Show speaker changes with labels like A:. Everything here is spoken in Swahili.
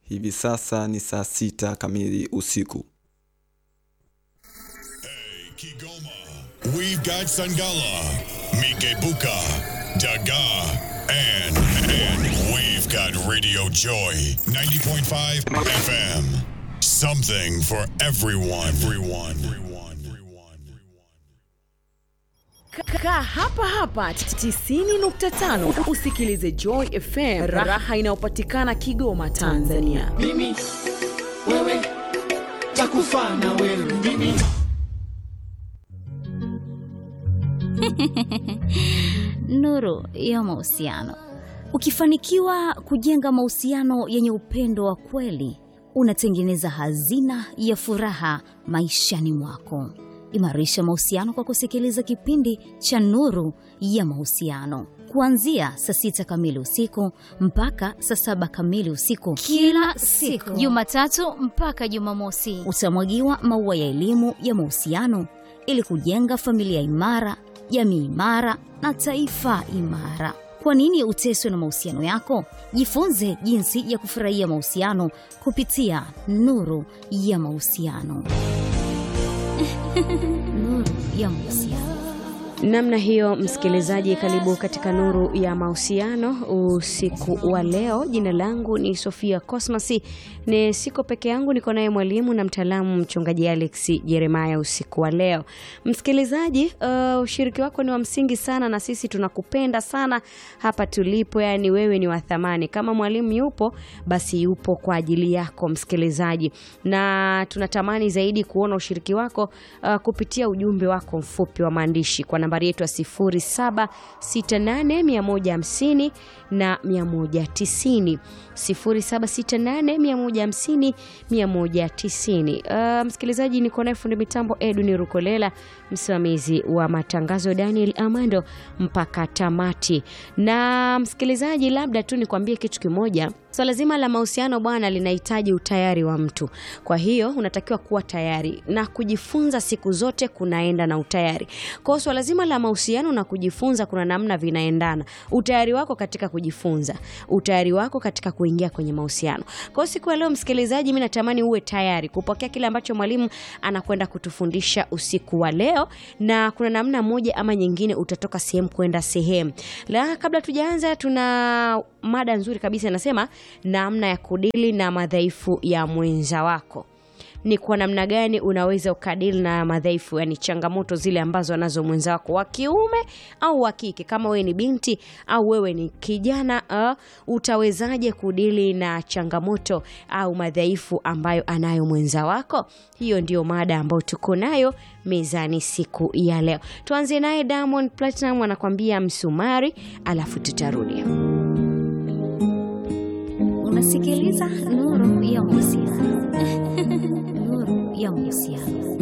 A: Hivi sasa ni saa sita kamili usiku.
B: Hey, Kigoma. We've got Sangala, Mikebuka, Daga, and, and we've got Radio Joy 90.5 FM. Something for everyone. Everyone. Everyone. Everyone.
C: Kaa hapa hapa 90.5 usikilize Joy FM, raha inayopatikana Kigoma, Tanzania.
D: mimi wewe takufa na wewe mimi
E: Nuru ya mahusiano. Ukifanikiwa kujenga mahusiano yenye upendo wa kweli, unatengeneza hazina ya furaha maishani mwako. Imarisha mahusiano kwa kusikiliza kipindi cha Nuru ya Mahusiano kuanzia saa sita kamili usiku mpaka saa saba kamili usiku kila siku, Jumatatu mpaka Jumamosi. Utamwagiwa maua ya elimu ya mahusiano ili kujenga familia imara, jamii imara na taifa imara. Kwa nini uteswe na mahusiano yako? Jifunze jinsi ya kufurahia mahusiano kupitia Nuru ya Mahusiano. Nuru ya Mahusiano.
F: Namna hiyo, msikilizaji, karibu katika nuru ya mahusiano usiku wa leo. Jina langu ni Sofia Cosmas, ni siko peke yangu, niko naye mwalimu na mtaalamu mchungaji Alex Jeremaya usiku wa leo. Msikilizaji, uh, ushiriki wako ni wa msingi sana, na sisi tunakupenda sana hapa tulipo, yani wewe ni wa thamani. Kama mwalimu yupo, basi yupo kwa ajili yako msikilizaji, na tunatamani zaidi kuona ushiriki wako uh, kupitia ujumbe wako mfupi wa maandishi kwa nambari yetu ya 0768150150 na 190 0768150150 190. Uh, msikilizaji, niko naye fundi mitambo Edwin Rukolela, msimamizi wa matangazo Daniel Amando mpaka tamati. Na msikilizaji, labda tu nikwambie kitu kimoja. Swala so, zima la mahusiano bwana linahitaji utayari wa mtu. Kwa hiyo unatakiwa kuwa tayari na kujifunza siku zote kunaenda na utayari. Kwa hiyo swala zima la mahusiano na kujifunza kuna namna vinaendana. Utayari wako katika kujifunza, utayari wako katika kuingia kwenye mahusiano. Kwa hiyo siku ya leo msikilizaji, mimi natamani uwe tayari kupokea kile ambacho mwalimu anakwenda kutufundisha usiku wa leo, na kuna namna moja ama nyingine utatoka sehemu kwenda sehemu. La, kabla tujaanza, tuna mada nzuri kabisa inasema namna ya kudili na madhaifu ya mwenza wako ni kwa namna gani unaweza ukadili na madhaifu, yani changamoto zile ambazo anazo mwenza wako wa kiume au wa kike. Kama wewe ni binti au wewe ni kijana uh, utawezaje kudili na changamoto au madhaifu ambayo anayo mwenza wako? Hiyo ndio mada ambayo tuko nayo mezani siku ya leo. Tuanze naye Diamond Platinum anakwambia msumari, alafu tutarudi.
E: Unasikiliza Nuru ya Mahusiano. Nuru ya Mahusiano.